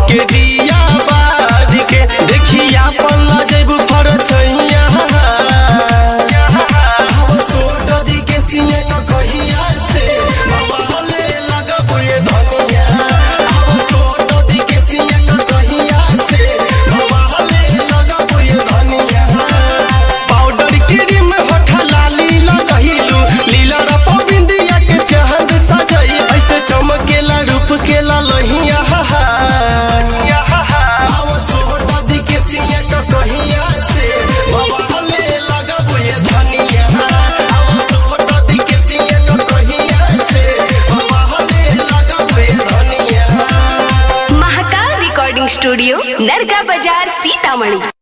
के दिया बाज के देखिया पल्ला जेबू फरचैया सोट दी के सिया क कहिया से बवाले लगबू ये धनिया सोट दी के सिया क कहिया से बवाले लगबू ये धनिया पाउडर क्रीम होठ लाली लगहिलू लीला रप बिंदिया के चांद सजई ऐसे चमकेला रूप के ललहिया आव सोट दी के सिया क कहिया से बवाले लगबू ये धनिया आव सोट दी के सिया क कहिया से बवाले लगबू ये धनिया महाकाल रिकॉर्डिंग स्टूडियो नरगा बाजार सीतामढ़ी